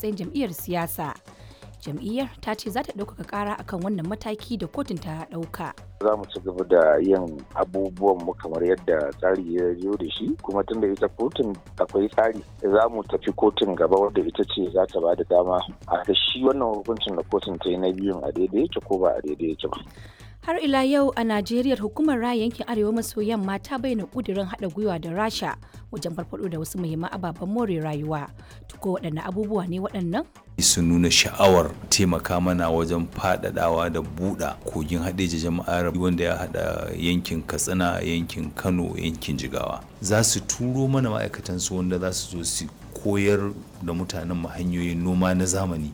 matsayin jam'iyyar siyasa. Jam'iyyar ta ce za ta ɗaukaka ƙara akan wannan mataki da kotun ta ɗauka. za mu ci gaba da yin abubuwan mu kamar yadda tsari ya zo da shi kuma tunda ita kotun akwai tsari za mu tafi kotun gaba wadda ita ce za ta ba da dama a ga shi wannan hukuncin da kotun ta yi na biyun a daidai yake ko ba a daidai yake ba. Har ila yau a Najeriya hukumar raya yankin Arewa maso yamma ta bayyana kudirin haɗa gwiwa da Rasha wajen farfaɗo da wasu muhimman ababen more rayuwa. Tuko waɗanne abubuwa ne waɗannan? sun nuna sha'awar taimaka mana wajen faɗaɗawa da buɗa kogin haɗeji jama'ar wanda ya haɗa yankin katsina yankin kano yankin jigawa za su turo mana ma'aikatansu wanda za su zo su koyar da mutanen mu hanyoyin noma na zamani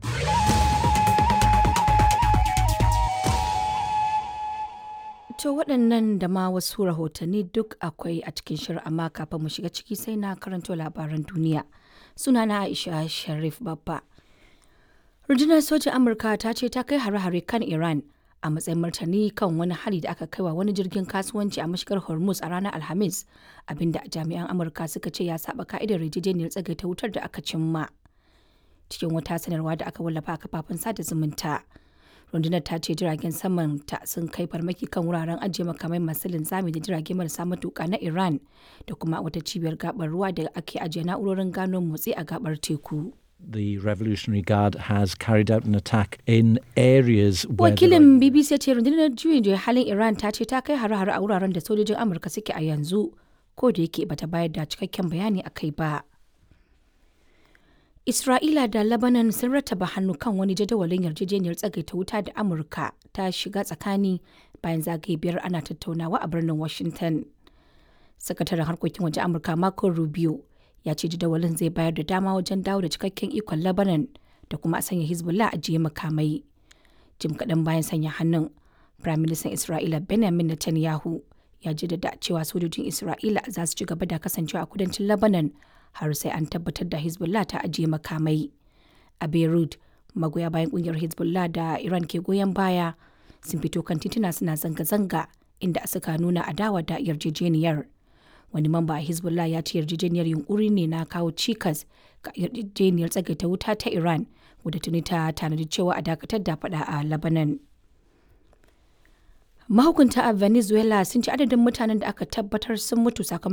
To waɗannan da ma wasu rahotanni duk akwai a cikin shirin amma kafin mu shiga ciki sai na karanto labaran duniya. Sunana Aisha Sharif Babba. Rundunar sojin Amurka ta ce ta kai hare-hare kan Iran a matsayin martani kan wani hari da aka kaiwa wani jirgin kasuwanci a mashigar Hormuz a ranar Alhamis, abinda jami'an Amurka suka ce ya saba ka'idar yarjejeniyar tsagaita wutar da aka cimma. Cikin wata sanarwa da aka wallafa a kafafen sada zumunta. rundunar ta ce jiragen saman ta sun kai farmaki kan wuraren ajiye makamai masu linzami da jirage marasa matuka na iran da kuma wata cibiyar gabar ruwa da ake ajiye na'urorin gano motsi a gabar teku the Revolutionary Guard has carried out an attack in areas where wakilin bbc ya ce rundunar juyin juya halin iran ta ce ta kai hare-hare a wuraren da sojojin amurka suke a yanzu ko da yake bata bayar da cikakken bayani a kai ba Isra'ila da Lebanon sun rattaba hannu kan wani jadawalin yarjejeniyar tsagaita wuta da Amurka ta shiga tsakani bayan zagaye biyar ana tattaunawa a birnin Washington. Sakataren harkokin waje Amurka Marco Rubio ya ce jadawalin zai bayar da dama wajen dawo da cikakken ikon Lebanon da kuma a sanya Hezbollah a jiye makamai. Jim kaɗan bayan sanya hannun, Firaministan Isra'ila Benjamin Netanyahu ya jaddada cewa sojojin Isra'ila za su ci gaba da kasancewa a kudancin Lebanon har sai an tabbatar da Hezbollah ta ajiye makamai. A Beirut, magoya bayan kungiyar Hezbollah da Iran ke goyon baya sun fito kan tituna suna zanga-zanga inda suka nuna adawa da yarjejeniyar. Wani mamba a Hezbollah ya ce yarjejeniyar yunkuri ne na kawo cikas ga yarjejeniyar tsagaita wuta ta Iran wadda tuni ta tanadi cewa a dakatar da fada a Lebanon. Mahukunta a Venezuela sun ci adadin mutanen da aka tabbatar sun mutu sakamakon